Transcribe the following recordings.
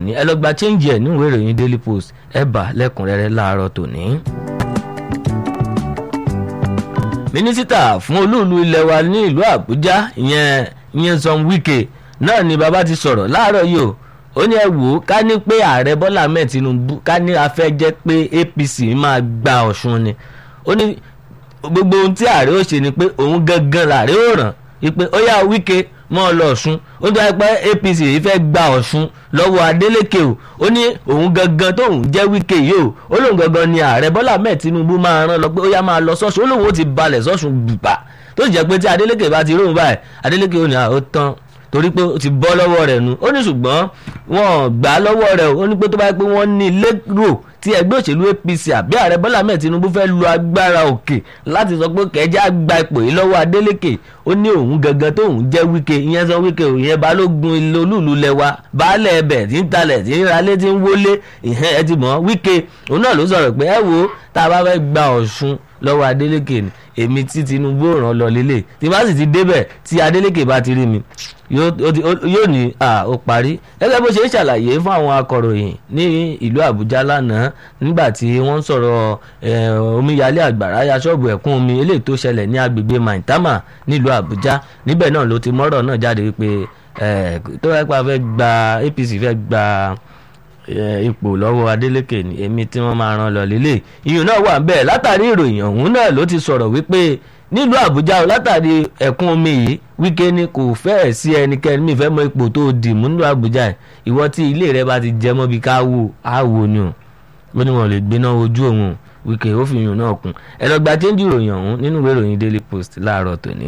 tòní ẹ lọ gba change ẹ̀ níwèé ìròyìn daily post ẹ bá lẹ́kùnrẹ́rẹ́ láàárọ̀ tòní. mínísítà fún olúùlú ilẹ̀ wa ní ìlú àbújá ìyẹn Nyesom Wike náà ni bàbá ti sọ̀rọ̀ láàárọ̀ yìí o ó ní ẹ wò ó ká ní pé ààrẹ bọ́lá ahmed tinubu ká ní afẹ́ jẹ́ pé apc máa gba ọ̀ṣun ni ó ní gbogbo ohun tí ààrẹ ó ṣe ni pé òun gangan làárẹ ó ràn wípé ó yá wíkẹ́ mọ́ ọ lọ ọ̀ṣun ó tó pé apc yìí fẹ́ gba ọ̀ṣun lọ́wọ́ adeleke o ó ní òun gangan tóun jẹ́ wíkẹ́ yìí o ó lóun gangan ni ààrẹ bọ́lá ahmed tinubu máa rán lọ pé ó yá máa lọ sọ́ṣun ó lóun ó ti balẹ̀ sọ́ṣun bùbà tó sì jẹ́ pé tí adeleke bá ti róun báyìí adeleke ò ní àwọn tán torí pé ó ti bọ́ lọ́wọ́ rẹ̀ nu ó ní ṣùgbọ́n wọ́n gbà á lọ́wọ́ rẹ̀ ó ní pé tó bá yẹ pé wọ́n ní lérò tí ẹgbẹ́ òṣèlú APC àbí ààrẹ Bọ́lá Ahmed Tinubu fẹ́ lu agbára òkè láti sọ pé kẹjá gba ipò yìí lọ́wọ́ Adeleke ó ní òun gangan tóun jẹ́ Wike ìyẹn sọ Wike ìyẹn balógun ilé olúùlú lẹ́wà baálẹ̀ ẹbẹ̀ tí ń talẹ̀ tí ń ralé tí ń wọlé ìyẹn ẹ ti mọ̀ Wike òun náà ló sọ̀rọ̀ pé ẹ wo tá a bá fẹ́ gba Ọ̀ṣun lọ́wọ́ Adeleke ni èmi tí Tinubu ràn lọ lélẹ̀ tí bá sì ti débẹ̀ tí Adeleke bá ti rí mi yóò ní ó parí gẹ́gẹ́ bó ṣe ń ṣàlàyé fún àwọn akọ̀ròyìn ní ìlú Àbújá lánàá nígbà tí wọ́n ń sọ̀rọ̀ omíyalé àgbàrá ya ṣọ́ọ̀bù ẹ̀kún omi eléyìí tó ṣẹlẹ̀ ní agbègbè Maitama nílùú Àbújá níbẹ̀ náà ló ti mọ́rọ̀ náà jáde wípé tó yẹ pa fẹ́ gba APC fẹ́ gba ipò lọ́wọ́ Adeleke ní èmi tí wọ́n máa ràn lọ lélẹ̀ iyùn náà wà bẹ́ẹ̀ látàrí ìròyìn ọ̀hún náà ló ti sọ̀rọ̀ wípé nílùú Àbújá látàrí ẹ̀kún omi yìí Wike ni kò fẹ́ẹ̀ sí ẹnikẹ́ni mi fẹ́ mọ ipò tó dì mú nílùú Àbújá ìwọ tí ilé rẹ bá ti jẹ mọ́ bí ká wò á wò ni o ó ní wọn lè gbéná ojú òun Wike ó fi iyùn náà kún ẹ lọ gba chéńjì ìròyìn ọ̀hún nínú ìwé ìròyìn Daily Post láàárọ̀ tòní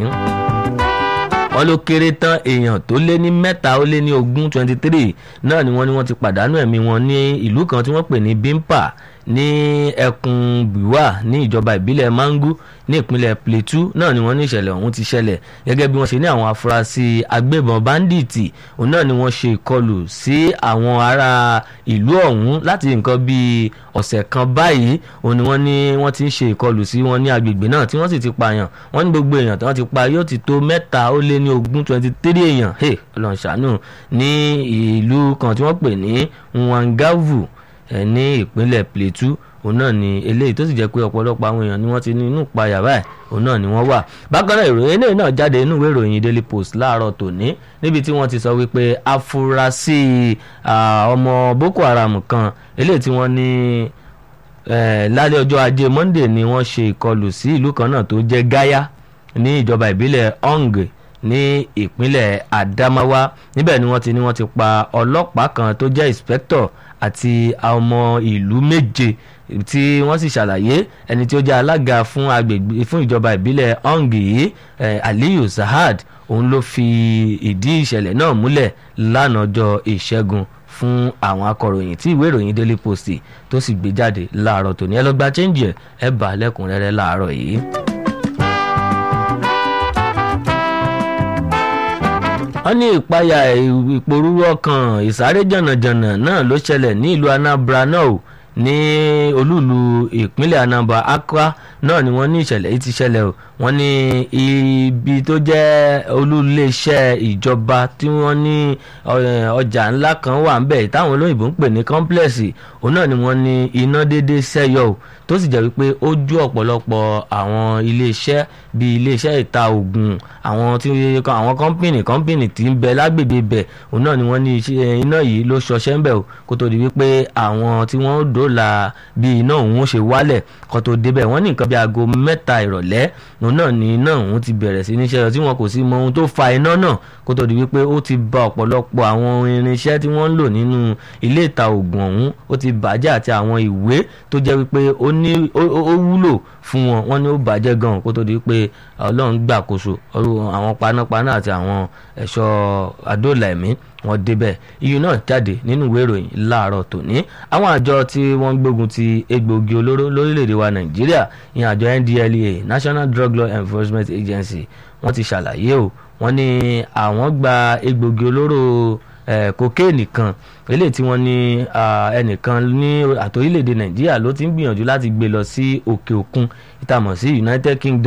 wọ́n ló kéré tán èèyàn tó lé ní mẹ́ta ó lé ní ogún twenty three náà ni wọ́n ní wọ́n ti pàdánù ẹ̀mí wọn ní ìlú kan tí wọ́n pè ní Bimpa ní ẹkùn Biwa ní ìjọba ìbílẹ̀ Mangu ní ìpínlẹ̀ Plateau náà ni wọ́n ní ìṣẹ̀lẹ̀ ọ̀hún ti ṣẹlẹ̀ gẹ́gẹ́ bí wọ́n ṣe ní àwọn afurasí agbébọn báńdíìtì òun náà ni wọ́n ṣe ìkọlù sí àwọn ará ìlú ọ̀hún láti nǹkan bíi ọ̀sẹ̀ kan báyìí òun ni wọ́n ní wọ́n ti ń ṣe ìkọlù sí wọn ní agbègbè náà tí wọ́n sì ti pààyàn wọ́n ní gbogbo èèyàn tí wọ́n ti pa yóò ti tó mẹ́ta ó lé ní ogún twenty three èèyàn ọlọ́run ṣàánú ní ìlú kan tí wọ́n pè ní Nwangavu ní ìpínlẹ̀ Plateau òun náà ni eléyìí tó sì jẹ́ pé ọ̀pọ̀lọpọ̀ àwọn èèyàn ni wọ́n ti ní inú ìpayà báyìí òun náà ni wọ́n wà. bákan náà ìròyìn eléyìí náà jáde inú ìwé ìròyìn Daily Post láàárọ̀ tòní níbi tí wọ́n ti sọ wípé afurasí ọmọ Boko Haram kan eléyìí tí wọ́n ní lálẹ́ ọjọ́ ajé Monday ni wọ́n ṣe ìkọlù sí ìlú kan náà tó jẹ́ Gaya ní ìjọba ìbílẹ̀ Ong ní ìpínlẹ̀ Adamawa níbẹ̀ ni wọ́n ti ní wọ́n ti pa ọlọ́pàá kan tó jẹ́ inspector àti ọmọ ìlú méje tí wọ́n sì ṣàlàyé ẹni tí ó jẹ́ alága fún agbègbè fún ìjọba ìbílẹ̀ Ong yìí Aliyu Sahad òun ló fi ìdí ìṣẹ̀lẹ̀ náà múlẹ̀ lánàá ọjọ́ ìṣẹ́gun fún àwọn akọ̀ròyìn tí ìwé ìròyìn Daily Post tó sì gbé jáde láàárọ̀ tòní ẹ lọ gba chẹ́ǹjì ẹ̀ ẹ bá lẹ́kùnrẹ́rẹ́ láàárọ̀ yìí. wọ́n ní ìpayà ìpòrúurú ọkàn ìsáré jànàjànà náà ló ṣẹlẹ̀ ní ìlú Anambra náà ní olúùlú ìpínlẹ̀ Anambra Accra náà ni wọ́n ní ìṣẹ̀lẹ̀ yìí ti ṣẹlẹ̀ o wọ́n ní ibi tó jẹ́ olúléeṣẹ́ ìjọba tí wọ́n ní ọjà ńlá kan wà ń bẹ̀ táwọn olóyìnbó ń pè ní kọ́ńplẹ̀sì òun náà ni wọ́n ní iná dédé ṣẹ́yọ o tó sì jẹ́ wípé ó ju ọ̀pọ̀lọpọ̀ àwọn iléeṣẹ́ bíi iléeṣẹ́ ìta ògùn àwọn tí àwọn kọ́ńpìnì kọ́ńpìnì tí ń bẹ lágbègbè bẹ̀ òun náà ni wọ́n ní iná yìí ló ṣọṣẹ́ ń bẹ̀ o kó tó di wípé àwọn tí wọ́n dòòlà bí iná òun ṣe wálẹ̀ kó tó débẹ̀ wọ́n ní nǹkan bí aago mẹ́ta ìrọ̀lẹ́ òun náà ni iná òun ti bẹ̀rẹ̀ sí níṣẹ́ tí wọn kò sí mọ ohun tó fa iná náà kó tó di wípé ó ti ba ọ̀pọ̀lọpọ̀ àwọn irinṣẹ́ tí wọ́n ń lò nínú ilé ìta ògùn ọ̀hún ó ti bàjẹ́ àti àwọn ìwé tó jẹ́ wípé ó ní ó wúlò fún wọn wọ́n ní ó bàjẹ́ gan kó tó di wípé ọlọ́run gbàkóso àwọn panápaná àti àwọn ẹ̀ṣọ́ adóòlà ẹ̀mí wọ́n débẹ̀ iyùn náà jáde nínú ìwé ìròyìn láàárọ̀ tòní àwọn àjọ tí wọ́n ń gbógun ti egbòogi olóró lórílẹ̀‐èdè wa nàìjíríà ìyẹn àjọ NDLEA National Drug Law Enforcement Agency wọ́n ti ṣàlàyé o wọ́n ní àwọn gba egbòogi olóró kokéènì kan eléyìí tí wọ́n ní ẹnìkan ní àtòrílẹ̀‐èdè nàìjíríà ló ti ń gbìyànjú láti gbé lọ sí òkè òkun ìtàmọ̀ sí United Kingdom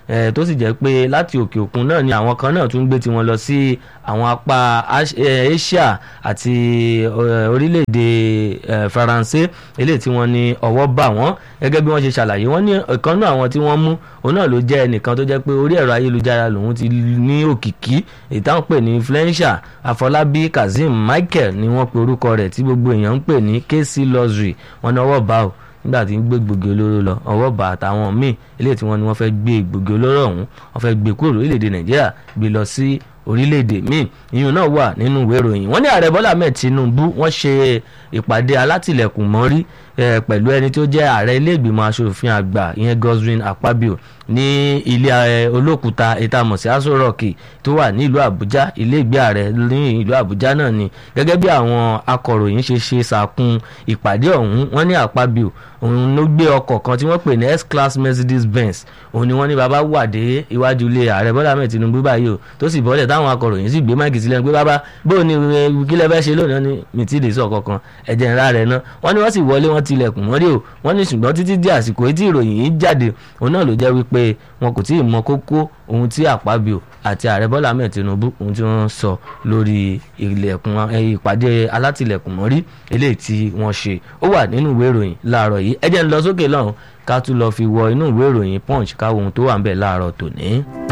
tó sì jẹ́ pé láti òkè òkun náà ni àwọn kan náà tún gbé tiwọn lọ sí àwọn apá Asia àti orílẹ̀-èdè Faransé eléyìí tí wọ́n ní ọwọ́ bà wọ́n gẹ́gẹ́ bí wọ́n ṣe ṣàlàyé wọ́n ní ìkan náà àwọn tí wọ́n mú òun náà ló jẹ́ ẹnìkan tó jẹ́ pé orí ẹ̀rọ ayélujára lòun ti ní òkìkí ìtàn pè ní influencer Afọlábí Kazeem Michael ni wọ́n pe orúkọ rẹ̀ tí gbogbo èèyàn ń pè ní KC Luxury wọ́n ní ọwọ́ bá o nígbà tí ń gbé gbòógì olóró lọ ọwọ́ bá àtàwọn míì eléyìí tí wọ́n ní wọ́n fẹ́ gbé gbòógì olóró ọ̀hún wọ́n fẹ́ gbé kúrò lórílẹ̀‐èdè Nàìjíríà gbé lọ sí orílẹ̀-èdè míì ìyún náà wà nínú ìwé ìròyìn wọ́n ní ààrẹ Bọ́lá Ahmed Tinubu wọ́n ṣe ìpàdé alátìlẹ̀kùn mọ́rí pẹ̀lú ẹni tó jẹ́ ààrẹ ilé ìgbìmọ̀ asòfin àgbà ìyẹn Godswin Akpabio ní ilé olókùúta ìtamọ̀sí Aso Rock tó wà ní ìlú Àbújá ilé ìgbé ààrẹ ní ìlú Àbújá náà ni gẹ́gẹ́ bí àwọn akọ̀ròyìn ṣe ṣe ṣàkún ìpàdé ọ̀hún wọ́n ní Akpabio òun ló gbé ọkọ̀ kan tí wọ́n pè ní S-Class Mercedes Benz òun ni wọ́n ní bàbá wà dé iwájú ilé ààrẹ Bọ́lá Ahmed Tinubu báyìí o tó sì bọ́lẹ̀ táwọn akọ̀ròyìn sì gbé máìkì sílẹ̀ pé bàbá bó ni kílẹ̀ fẹ́ ṣe lónìí ní mìtìlẹ̀ sọ̀ kankan ẹ̀jẹ̀ ńlá rẹ̀ náà wọ́n ní wọ́n sì wọlé wọ́n tilẹ̀kùn wọ́n rí o wọ́n ní ṣùgbọ́n títí di àsìkò tí ìròyìn yìí jáde òun náà ló jẹ́ wípé wọn kò tí ì mọ kókó ohun tí Àpábíò àti ààrẹ Bọ́lá Ahmed Tinubu ohun tí wọ́n sọ lórí ilẹ̀kùn ìpàdé alátìlẹ̀kùn mọ́rí eléyìí tí wọ́n ṣe ó wà nínú ìwé ìròyìn láàárọ̀ yìí ẹ jẹ́ ń lọ sókè lọ́hùn ká tún lọ fi wọ inú ìwé ìròyìn Punch káwọn ohun tó wà ń bẹ̀ láàárọ̀ tòní.